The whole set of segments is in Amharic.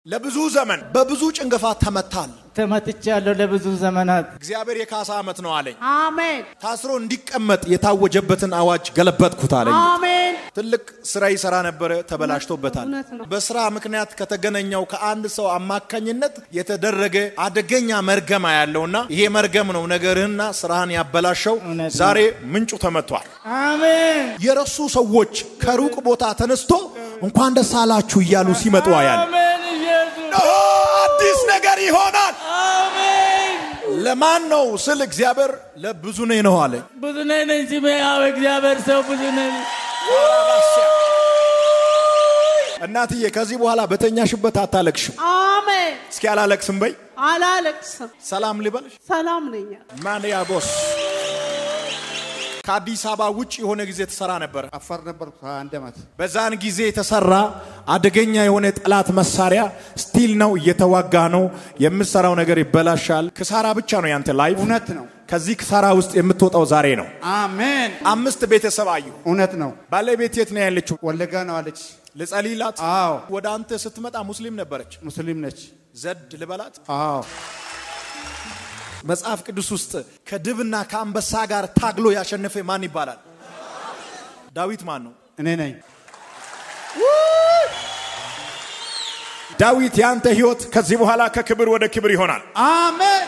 ለብዙ ዘመን በብዙ ጭንገፋ ተመታል። ተመትቻለሁ ለብዙ ዘመናት። እግዚአብሔር የካሳ ዓመት ነው አለኝ። አሜን ታስሮ እንዲቀመጥ የታወጀበትን አዋጅ ገለበጥኩት አለኝ። አሜን ትልቅ ስራ ይሰራ ነበረ፣ ተበላሽቶበታል። እውነት ነው። በስራ ምክንያት ከተገናኘው ከአንድ ሰው አማካኝነት የተደረገ አደገኛ መርገማ ያለውና ይሄ መርገም ነው ነገርህና ስራህን ያበላሸው። እውነት ነው። ዛሬ ምንጩ ተመቷል። አሜን የረሱ ሰዎች ከሩቅ ቦታ ተነስቶ እንኳን ደስ አላችሁ እያሉ ሲመጡ ያለ አሜን ኢየሱስ አዲስ ነገር ይሆናል። አሜን። ለማን ነው ስል እግዚአብሔር ለብዙ ነኝ ነው አለ። ብዙ ነኝ ነኝ ስሜ ያው እግዚአብሔር ሰው ብዙ ነኝ። እናትዬ ከዚህ በኋላ በተኛሽበት አታለቅሽም። አሜን እስኪ አላለቅስም በይ። አላለቅስም ሰላም ልበልሽ። ሰላም ነኝ ማንያ ቦስ ከአዲስ አበባ ውጭ የሆነ ጊዜ ተሰራ ነበር። አፋር ነበርኩ አንድ ዓመት። በዛን ጊዜ የተሰራ አደገኛ የሆነ ጠላት መሳሪያ ስቲል ነው፣ እየተዋጋ ነው። የምትሰራው ነገር ይበላሻል። ክሳራ ብቻ ነው ያንተ ላይፍ። እውነት ነው። ከዚህ ክሳራ ውስጥ የምትወጣው ዛሬ ነው። አሜን። አምስት ቤተሰብ አዩ። እውነት ነው። ባለቤት የት ነው ያለችው? ወለጋ ነው አለች። ልጸልይላት። አዎ ወደ አንተ ስትመጣ ሙስሊም ነበረች። ሙስሊም ነች። ዘድ ልበላት። አዎ መጽሐፍ ቅዱስ ውስጥ ከድብና ከአንበሳ ጋር ታግሎ ያሸነፈ ማን ይባላል? ዳዊት ማን ነው? እኔ ነኝ። ዳዊት የአንተ ህይወት ከዚህ በኋላ ከክብር ወደ ክብር ይሆናል። አሜን።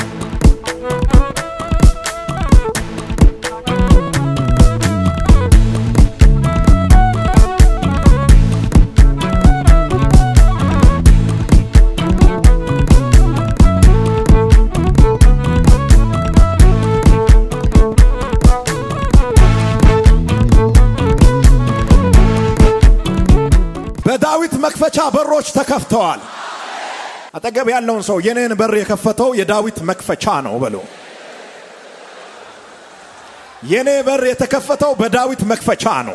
በዳዊት መክፈቻ በሮች ተከፍተዋል። አጠገብ ያለውን ሰው የኔን በር የከፈተው የዳዊት መክፈቻ ነው በሎ። የኔ በር የተከፈተው በዳዊት መክፈቻ ነው።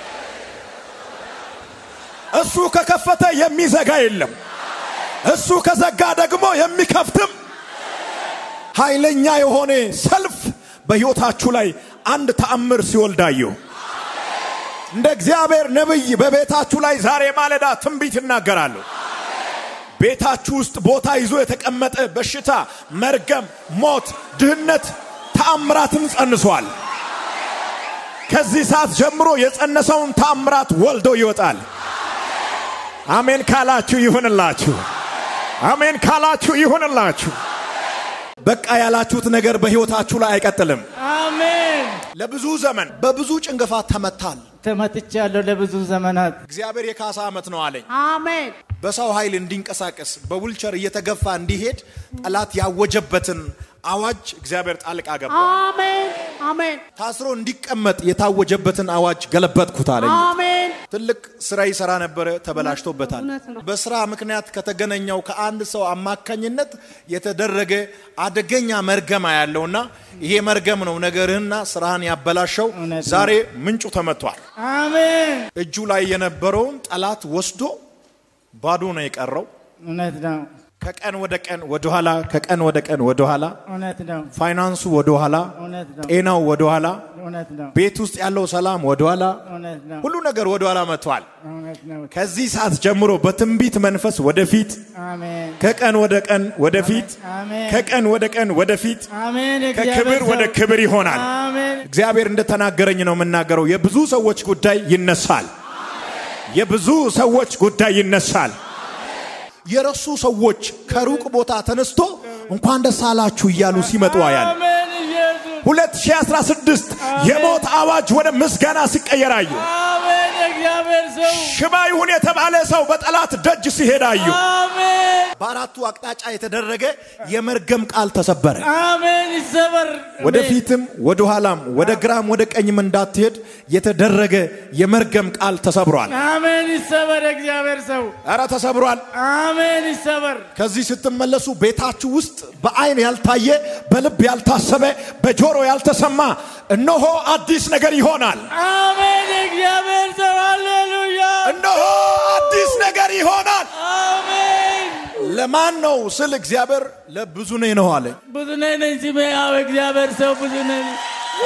እሱ ከከፈተ የሚዘጋ የለም። እሱ ከዘጋ ደግሞ የሚከፍትም ኃይለኛ የሆነ ሰልፍ በሕይወታችሁ ላይ አንድ ተአምር ሲወልዳየሁ እንደ እግዚአብሔር ነቢይ በቤታችሁ ላይ ዛሬ ማለዳ ትንቢት እናገራለሁ። ቤታችሁ ውስጥ ቦታ ይዞ የተቀመጠ በሽታ፣ መርገም፣ ሞት፣ ድህነት ተአምራትን ጸንሷል። ከዚህ ሰዓት ጀምሮ የጸነሰውን ተአምራት ወልዶ ይወጣል። አሜን ካላችሁ ይሁንላችሁ። አሜን ካላችሁ ይሁንላችሁ። በቃ ያላችሁት ነገር በሕይወታችሁ ላይ አይቀጥልም። አሜን ለብዙ ዘመን በብዙ ጭንገፋ ተመታል። ተመትቻለሁ ለብዙ ዘመናት። እግዚአብሔር የካሳ ዓመት ነው አለኝ። አሜን በሰው ኃይል እንዲንቀሳቀስ በዊልቸር እየተገፋ እንዲሄድ ጠላት ያወጀበትን አዋጅ እግዚአብሔር ጣልቃ ገባ። አሜን አሜን ታስሮ እንዲቀመጥ የታወጀበትን አዋጅ ገለበጥኩት አለኝ። አሜን ትልቅ ስራ ይሰራ ነበረ፣ ተበላሽቶበታል። እውነት ነው። በስራ ምክንያት ከተገናኘው ከአንድ ሰው አማካኝነት የተደረገ አደገኛ መርገማ ያለውና ይሄ መርገም ነው ነገርህና ስራህን ያበላሸው። እውነት ነው። ዛሬ ምንጩ ተመቷል። አሜን እጁ ላይ የነበረውን ጠላት ወስዶ ባዶ ነው የቀረው። እውነት ነው ከቀን ወደ ቀን ወደኋላ፣ ከቀን ወደ ቀን ወደኋላ፣ እውነት ነው ፋይናንሱ ወደኋላ፣ እውነት ነው ጤናው ወደኋላ፣ እውነት ነው ቤት ውስጥ ያለው ሰላም ወደኋላ፣ እውነት ነው ሁሉ ነገር ወደኋላ መጥቷል። እውነት ነው። ከዚህ ሰዓት ጀምሮ በትንቢት መንፈስ ወደፊት፣ አሜን ከቀን ወደ ቀን ወደፊት፣ አሜን ከቀን ወደ ቀን ወደፊት፣ አሜን ከክብር የእግዚአብሔር ወደ ሰው። ክብር ይሆናል። አሜን እግዚአብሔር እንደተናገረኝ ነው የምናገረው። የብዙ ሰዎች ጉዳይ ይነሳል። የብዙ ሰዎች ጉዳይ ይነሳል። የረሱ ሰዎች ከሩቅ ቦታ ተነስቶ እንኳን ደስ አላችሁ እያሉ ሲመጡ ያል አሜን ኢየሱስ 2016 የሞት አዋጅ ወደ ምስጋና ሲቀየር አዩ። አሜን የእግዚአብሔር ሰው ሽባ ይሁን የተባለ ሰው በጠላት ደጅ ሲሄድ አዩ። አሜን በአራቱ አቅጣጫ የተደረገ የመርገም ቃል ተሰበረ። አሜን ይሰበር ወደፊትም ወደ ኋላም ወደ ግራም ወደ ቀኝም እንዳትሄድ የተደረገ የመርገም ቃል ተሰብሯል። አሜን ይሰበር የእግዚአብሔር ሰው ኧረ ተሰብሯል። አሜን ይሰበር ከዚህ ስትመለሱ ቤታችሁ ውስጥ በአይን ያልታየ በልብ ያልታሰበ በጆሮ ያልተሰማ እነሆ አዲስ ነገር ይሆናል። አሜን የእግዚአብሔር ሰው ሃሌሉያ እነሆ አዲስ ነገር ይሆናል። አሜን ለማን ነው ስል እግዚአብሔር ለብዙ ነኝ ነው አለ። ብዙ ነኝ ነኝ ስሜ ያው እግዚአብሔር ሰው ብዙ ነኝ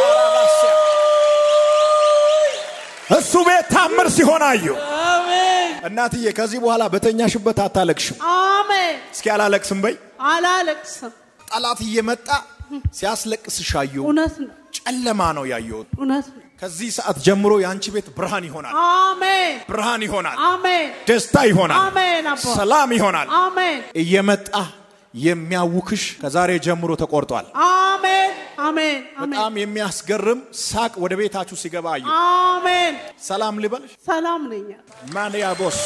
እሱ ቤት ታምር ሲሆን አዩ። አሜን እናትዬ ከዚህ በኋላ በተኛሽበት አታለቅሽም። አሜን። እስኪ አላለቅስም በይ። አላለቅስም። ጠላት እየመጣ ሲያስለቅስሽ አየሁ። እውነት ነው። ጨለማ ነው ያየሁት። እውነት ነው። ከዚህ ሰዓት ጀምሮ የአንቺ ቤት ብርሃን ይሆናል፣ አሜን። ብርሃን ይሆናል፣ አሜን። ደስታ ይሆናል፣ አሜን። አባ ሰላም ይሆናል። አሜን። እየመጣ የሚያውክሽ ከዛሬ ጀምሮ ተቆርጧል። አሜን። አሜን። አሜን። በጣም የሚያስገርም ሳቅ ወደ ቤታችሁ ሲገባ አየሁ። አሜን። ሰላም ልበልሽ ሰላም ነኝ። ማንያቦስ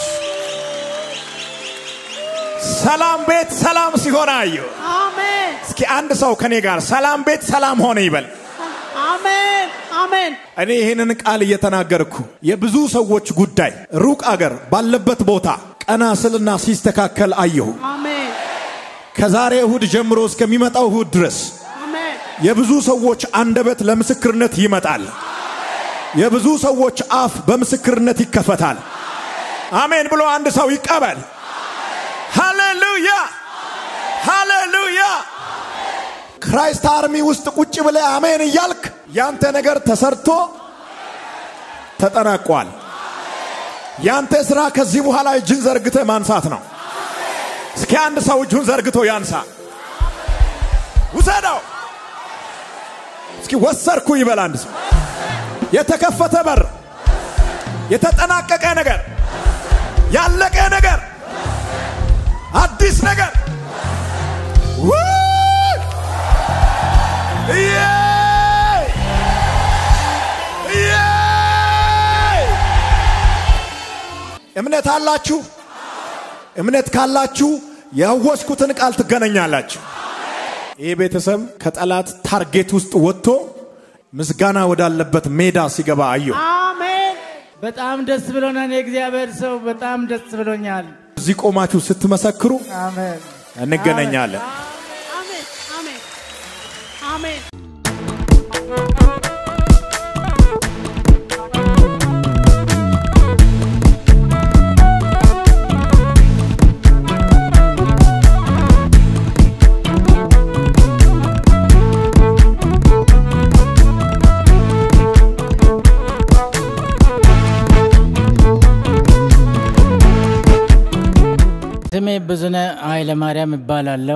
ሰላም ቤት ሰላም ሲሆን አየሁ። አሜን። እስኪ አንድ ሰው ከኔ ጋር ሰላም ቤት ሰላም ሆነ ይበል። አሜን። አሜን። እኔ ይህንን ቃል እየተናገርኩ የብዙ ሰዎች ጉዳይ ሩቅ አገር ባለበት ቦታ ቀና ስልና ሲስተካከል አየሁ። አሜን። ከዛሬ እሁድ ጀምሮ እስከሚመጣው እሁድ ድረስ አሜን። የብዙ ሰዎች አንደበት ለምስክርነት ይመጣል። የብዙ ሰዎች አፍ በምስክርነት ይከፈታል። አሜን ብሎ አንድ ሰው ይቀበል። ሃሌሉያ ሃሌሉያ። ክራይስት አርሚ ውስጥ ቁጭ ብለህ አሜን እያልክ ያንተ ነገር ተሰርቶ ተጠናቋል። ያንተ ስራ ከዚህ በኋላ እጅን ዘርግተህ ማንሳት ነው። እስኪ አንድ ሰው እጁን ዘርግቶ ያንሳ። ውሰደው። እስኪ ወሰርኩ ይበል አንድ ሰው። የተከፈተ በር፣ የተጠናቀቀ ነገር፣ ያለቀ ነገር፣ አዲስ ነገር ውይ! ኢየይ! ኢየይ! እምነት አላችሁ? እምነት ካላችሁ ያወጅኩትን ቃል ትገናኛላችሁ። ይህ ቤተሰብ ከጠላት ታርጌት ውስጥ ወጥቶ ምስጋና ወዳለበት ሜዳ ሲገባ አየሁ። አሜን። በጣም ደስ ብሎናል። የእግዚአብሔር ሰው በጣም ደስ ብሎኛል። እዚህ ቆማችሁ ስትመሰክሩ አሜን። እንገናኛለን። አሜን። አሜን። አሜን። ስሜ ብዙነህ ኃይለ ማርያም እባላለሁ።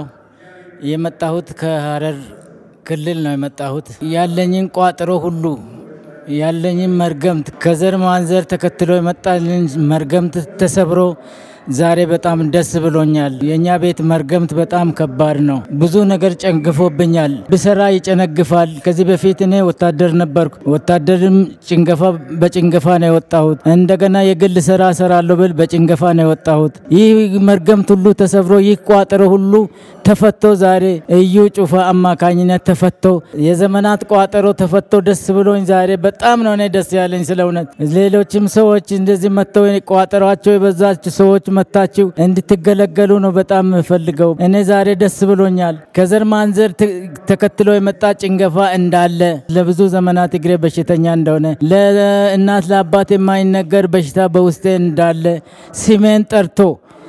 የመጣሁት ከሀረር ክልል ነው የመጣሁት። ያለኝን ቋጥሮ ሁሉ ያለኝን መርገምት ከዘር ማንዘር ተከትሎ የመጣልን መርገምት ተሰብሮ ዛሬ በጣም ደስ ብሎኛል። የእኛ ቤት መርገምት በጣም ከባድ ነው። ብዙ ነገር ጨንግፎብኛል። ብሰራ ይጨነግፋል። ከዚህ በፊት እኔ ወታደር ነበርኩ። ወታደርም ጭንገፋ በጭንገፋ ነው የወጣሁት። እንደገና የግል ስራ እሰራለሁ ብል በጭንገፋ ነው የወጣሁት። ይህ መርገምት ሁሉ ተሰብሮ ይህ ቋጠሮ ሁሉ ተፈቶ ዛሬ እዩ ጩፋ አማካኝነት ተፈቶ የዘመናት ቋጠሮ ተፈቶ ደስ ብሎኝ ዛሬ በጣም ነው እኔ ደስ ያለኝ ስለ እውነት። ሌሎችም ሰዎች እንደዚህ መጥተው ቋጠሯቸው የበዛች ሰዎች መታችሁ እንድትገለገሉ ነው በጣም የምፈልገው። እኔ ዛሬ ደስ ብሎኛል። ከዘር ማንዘር ት- ተከትሎ የመጣ ጭንገፋ እንዳለ ለብዙ ዘመናት እግሬ በሽተኛ እንደሆነ ለእናት ለአባት የማይነገር በሽታ በውስጤ እንዳለ ስሜን ጠርቶ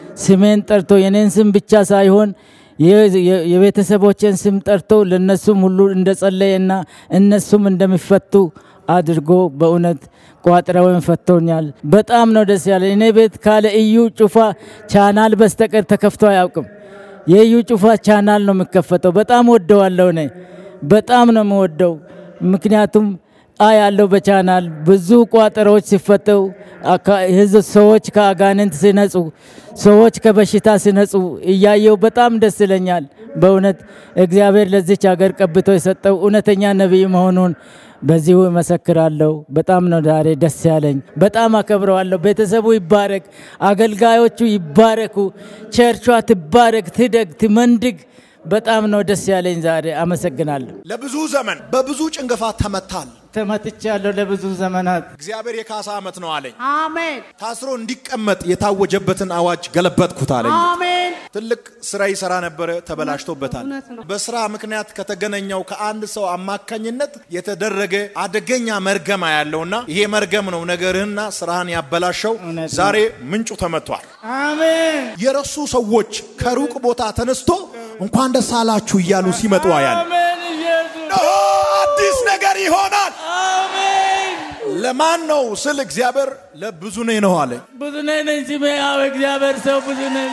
ስሜን ጠርቶ የኔን ስም ብቻ ሳይሆን የ- የ- የቤተሰቦችን ስም ጠርቶ ለነሱም ሁሉ እንደጸለየና እነሱም እንደሚፈቱ አድርጎ በእውነት ቋጥረውን ፈቶኛል። በጣም ነው ደስ ያለ። እኔ ቤት ካለ እዩ ጩፋ ቻናል በስተቀር ተከፍቶ አያውቅም። የእዩ ጩፋ ቻናል ነው የሚከፈተው። በጣም ወደዋለሁ። እኔ በጣም ነው የምወደው። ምክንያቱም አ ያለው በቻናል ብዙ ቋጠሮዎች ሲፈተው አካ- ህዝብ ሰዎች ከአጋንንት ሲነጹ፣ ሰዎች ከበሽታ ሲነጹ እያየው በጣም ደስ ይለኛል። በእውነት እግዚአብሔር ለዚች ሀገር ቀብቶ የሰጠው እውነተኛ ነቢይ መሆኑን በዚሁ እመሰክራለሁ። በጣም ነው ዛሬ ደስ ያለኝ። በጣም አከብረዋለሁ። ቤተሰቡ ይባረክ፣ አገልጋዮቹ ይባረኩ፣ ቸርቿ ትባረክ፣ ትደግ፣ ትመንድግ። በጣም ነው ደስ ያለኝ ዛሬ። አመሰግናለሁ። ለብዙ ዘመን በብዙ ጭንገፋ ተመታል። ተመትቻለሁ ለብዙ ዘመናት። እግዚአብሔር የካሳ ዓመት ነው አለኝ። አሜን። ታስሮ እንዲቀመጥ የታወጀበትን አዋጅ ገለበጥኩት አለኝ። አሜን። ትልቅ ስራ ይሰራ ነበረ፣ ተበላሽቶበታል። እውነት ነው። በስራ ምክንያት ከተገናኘው ከአንድ ሰው አማካኝነት የተደረገ አደገኛ መርገማ ያለውና ይሄ መርገም ነው ነገርህና ስራህን ያበላሸው። እውነት ነው። ዛሬ ምንጩ ተመቷል። አሜን የረሱ ሰዎች ከሩቅ ቦታ ተነስቶ እንኳን ደስ አላችሁ እያሉ ሲመጡ አያል አሜን ኢየሱስ አዲስ ነገር ይሆናል። አሜን ለማን ነው ስል እግዚአብሔር ለብዙ ነኝ ነው አለኝ። ብዙ ነኝ ነኝ ስሜ ያው እግዚአብሔር ሰው ብዙ ነኝ።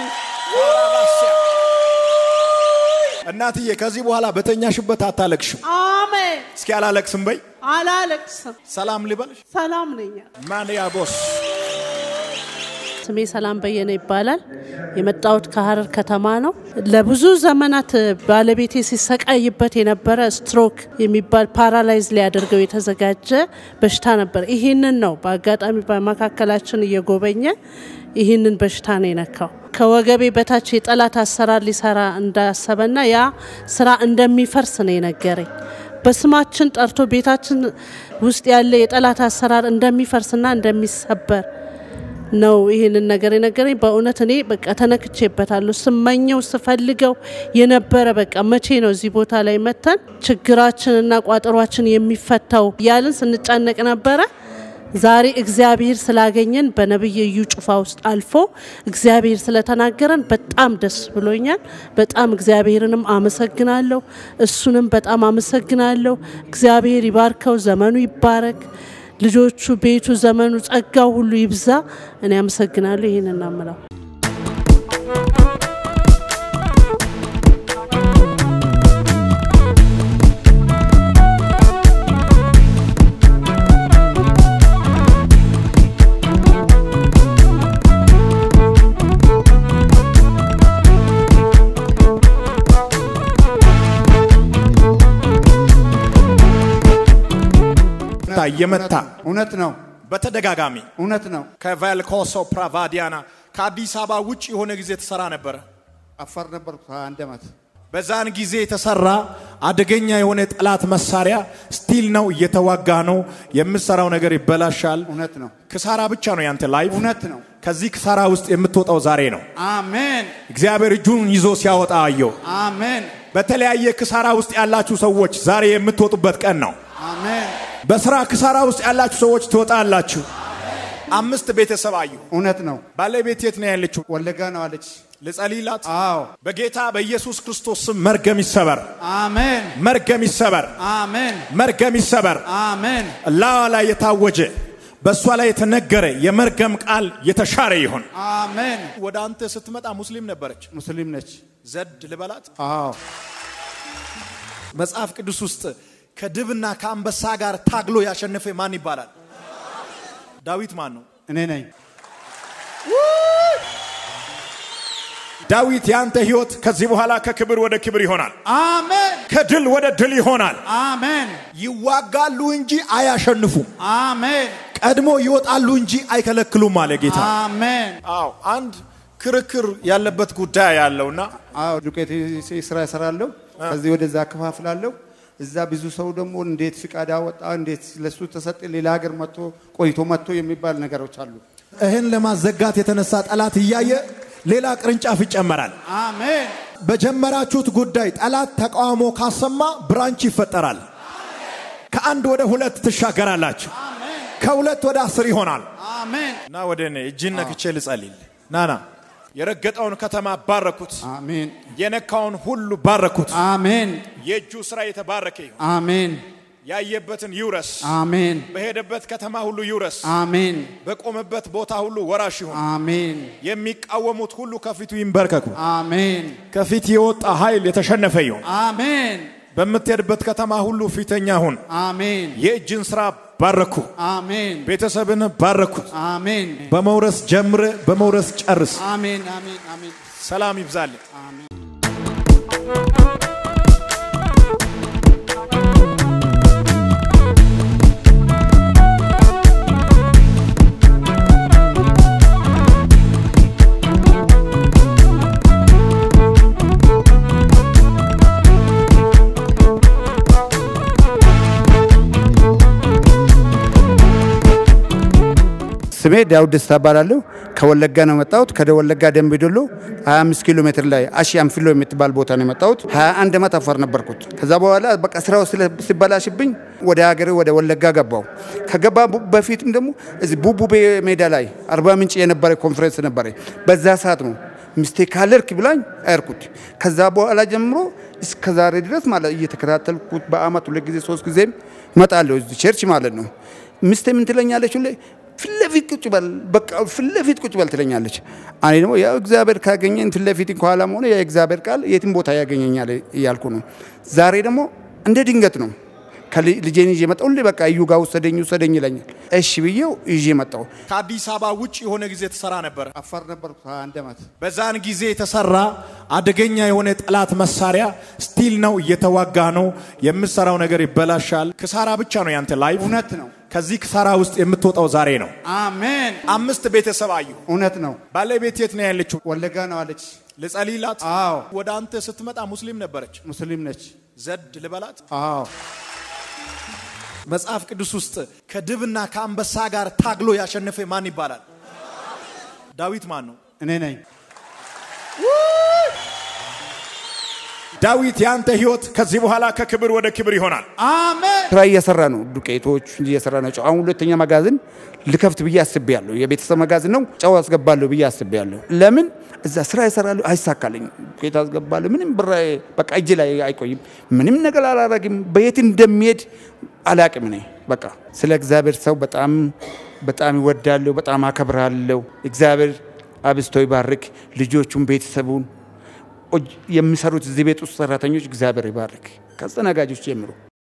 እናትዬ ከዚህ በኋላ በተኛሽበት አታለቅሽም። አሜን። እስኪ አላለቅስም በይ። አላለቅስም። ሰላም ልበልሽ። ሰላም ነኝ። ማንያ ቦስ ስሜ ሰላም በየነ ይባላል። የመጣሁት ከሀረር ከተማ ነው። ለብዙ ዘመናት ባለቤቴ ሲሰቃይበት የነበረ ስትሮክ የሚባል ፓራላይዝ ሊያደርገው የተዘጋጀ በሽታ ነበር። ይህንን ነው በአጋጣሚ በመካከላችን እየጎበኘ ይህንን በሽታ ነው የነካው። ከወገቤ በታች የጠላት አሰራር ሊሰራ እንዳሰበና ያ ስራ እንደሚፈርስ ነው የነገረኝ። በስማችን ጠርቶ ቤታችን ውስጥ ያለ የጠላት አሰራር እንደሚፈርስና እንደሚሰበር ነው ይህንን ነገር የነገረኝ። በእውነት እኔ በቃ ተነክቼበታለሁ። ስመኘው ስፈልገው የነበረ በቃ መቼ ነው እዚህ ቦታ ላይ መተን ችግራችንና ቋጠሯችን የሚፈታው እያልን ስንጨነቅ ነበረ። ዛሬ እግዚአብሔር ስላገኘን በነቢይ እዩ ጩፋ ውስጥ አልፎ እግዚአብሔር ስለተናገረን በጣም ደስ ብሎኛል። በጣም እግዚአብሔርንም አመሰግናለሁ። እሱንም በጣም አመሰግናለሁ። እግዚአብሔር ይባርከው፣ ዘመኑ ይባረክ፣ ልጆቹ፣ ቤቱ፣ ዘመኑ፣ ጸጋው ሁሉ ይብዛ። እኔ አመሰግናለሁ። ይህን እናምለው እየመታ እውነት ነው። በተደጋጋሚ እውነት ነው። ከቫልኮሶ ፕራቫዲያና ከአዲስ አበባ ውጭ የሆነ ጊዜ ተሰራ ነበረ። አፋር ነበርኩ አንድ ዓመት። በዛን ጊዜ የተሰራ አደገኛ የሆነ ጠላት መሳሪያ ስቲል ነው፣ እየተዋጋ ነው። የምሰራው ነገር ይበላሻል። እውነት ነው። ክሳራ ብቻ ነው ያንተ ላይፍ። እውነት ነው። ከዚህ ክሳራ ውስጥ የምትወጣው ዛሬ ነው። አሜን። እግዚአብሔር እጁን ይዞ ሲያወጣ አየው። አሜን። በተለያየ ክሳራ ውስጥ ያላችሁ ሰዎች ዛሬ የምትወጡበት ቀን ነው። አሜን። በስራ ክሳራ ውስጥ ያላችሁ ሰዎች ትወጣላችሁ። አምስት ቤተሰብ አየሁ። እውነት ነው። ባለቤት የት ነው ያለችው? ወለጋ ነው አለች። ልጸልይላት። አዎ። በጌታ በኢየሱስ ክርስቶስ ስም መርገም ይሰበር፣ አሜን። መርገም ይሰበር፣ አሜን። መርገም ይሰበር። አሜን። ላዋ ላይ የታወጀ በእሷ ላይ የተነገረ የመርገም ቃል የተሻረ ይሁን። አሜን። ወደ አንተ ስትመጣ ሙስሊም ነበረች። ሙስሊም ነች። ዘድ ልበላት። አዎ። መጽሐፍ ቅዱስ ውስጥ ከድብና ከአንበሳ ጋር ታግሎ ያሸነፈ ማን ይባላል? ዳዊት ማን ነው? እኔ ነኝ። ዳዊት የአንተ ህይወት ከዚህ በኋላ ከክብር ወደ ክብር ይሆናል። አሜን። ከድል ወደ ድል ይሆናል። አሜን። ይዋጋሉ እንጂ አያሸንፉም። አሜን። ቀድሞ ይወጣሉ እንጂ አይከለክሉም አለ ጌታ። አሜን። አዎ አንድ ክርክር ያለበት ጉዳይ ያለውና አዎ ዱቄት ስራ እሰራለሁ። ከዚህ ወደዛ አከፋፍላለሁ። እዛ ብዙ ሰው ደግሞ እንዴት ፍቃድ አወጣ፣ እንዴት ለሱ ተሰጠ፣ ሌላ ሀገር መጥቶ ቆይቶ መጥቶ የሚባል ነገሮች አሉ። ይህን ለማዘጋት የተነሳ ጠላት እያየ ሌላ ቅርንጫፍ ይጨመራል። አሜን። በጀመራችሁት ጉዳይ ጠላት ተቃውሞ ካሰማ ብራንች ይፈጠራል። ከአንድ ወደ ሁለት ትሻገራላችሁ። ከሁለት ወደ አስር ይሆናል። አሜን። እና ወደ እኔ እጅን ነክቼ ልጸልል። ናና የረገጠውን ከተማ ባረኩት፣ አሜን። የነካውን ሁሉ ባረኩት። አሜን። የእጁ ስራ የተባረከ ይሁን። አሜን። ያየበትን ይውረስ። አሜን። በሄደበት ከተማ ሁሉ ይውረስ። አሜን። በቆመበት ቦታ ሁሉ ወራሽ ይሁን። አሜን። የሚቃወሙት ሁሉ ከፊቱ ይንበርከኩ። አሜን። ከፊት የወጣ ኃይል የተሸነፈ ይሁን። አሜን። በምትሄድበት ከተማ ሁሉ ፊተኛ ሁን። አሜን። የእጅን ስራ ባረኩ። አሜን። ቤተሰብን ባረኩ። አሜን። በመውረስ ጀምረ በመውረስ ጨርስ። አሜን። አሜን። አሜን። ሰላም ይብዛልን። አሜን። ስሜ ዳውድ ደስታ እባላለሁ። ከወለጋ ነው የመጣሁት። ከወለጋ ደንቢ ዶሎ 25 ኪሎ ሜትር ላይ አሺ አንፊሎ የምትባል ቦታ ነው የመጣሁት። 21 ዓመት አፋር ነበርኩት። ከዛ በኋላ በቃ ስራው ስለ- ሲበላሽብኝ ወደ ሀገር ወደ ወለጋ ገባው። ከገባ በፊትም ደግሞ እዚህ ቡቡቤ ሜዳ ላይ አርባ ምንጭ የነበረ ኮንፈረንስ ነበረ። በዛ ሰዓት ነው ሚስቴ ካለርክ ብላኝ አያርኩት። ከዛ በኋላ ጀምሮ እስከ ዛሬ ድረስ ማለት እየተከታተልኩት በአመት ሁለት ጊዜ ሶስት ጊዜም እመጣለሁ እዚህ ቸርች ማለት ነው። ሚስቴ ምን ትለኛለች? ሁሌ ፊት ለፊት ቁጭ በል በቃ ፊት ለፊት ቁጭ በል ትለኛለች። እኔ ደግሞ ያው እግዚአብሔር ካገኘኝ ፊት ለፊት ከኋላም ሆነ የእግዚአብሔር ቃል የትም ቦታ ያገኘኛል እያልኩ ነው። ዛሬ ደግሞ እንደ ድንገት ነው ልጄን ይዤ መጣሁ። ሁሌ በቃ እዩ ጋር ውሰደኝ ውሰደኝ ይለኛል። እሺ ብዬው ይዤ መጣሁ። ከአዲስ አበባ ውጭ የሆነ ጊዜ ተሰራ ነበር። አፋር ነበርኩ አንድ ዓመት። በዛን ጊዜ የተሰራ አደገኛ የሆነ የጠላት መሳሪያ ስቲል ነው፣ እየተዋጋ ነው። የምሰራው ነገር ይበላሻል። ክሳራ ብቻ ነው ያንተ ላይፍ። እውነት ነው። ከዚህ ክሳራ ውስጥ የምትወጣው ዛሬ ነው። አሜን። አምስት ቤተሰብ አዩ። እውነት ነው። ባለቤት የት ነው ያለችው? ወለጋ ነው አለች። ልጸልይላት። አዎ ወደ አንተ ስትመጣ ሙስሊም ነበረች። ሙስሊም ነች። ዘድ ልበላት። አዎ መጽሐፍ ቅዱስ ውስጥ ከድብና ከአንበሳ ጋር ታግሎ ያሸነፈ ማን ይባላል? ዳዊት ማን ነው? እኔ ነኝ። ዳዊት የአንተ ህይወት ከዚህ በኋላ ከክብር ወደ ክብር ይሆናል። አሜን። ስራ እየሰራ ነው። ዱቄቶች እየሰራ ነው። አሁን ሁለተኛ መጋዘን ልከፍት ብዬ አስቤያለሁ። የቤተሰብ መጋዘን ነው። ጨው አስገባለሁ ብዬ አስቤያለሁ። ለምን እዛ ስራ ይሰራሉ፣ አይሳካልኝ። ዱቄት አስገባለሁ። ምንም ብር በቃ እጅ ላይ አይቆይም። ምንም ነገር አላረግም። በየት እንደሚሄድ አላቅም። እኔ በቃ ስለ እግዚአብሔር ሰው በጣም በጣም ይወዳለሁ፣ በጣም አከብራለሁ። እግዚአብሔር አብስቶ ይባርክ ልጆቹን፣ ቤተሰቡን የሚሰሩት እዚህ ቤት ውስጥ ሰራተኞች እግዚአብሔር ይባርክ። ከአስተናጋጆች ጀምሮ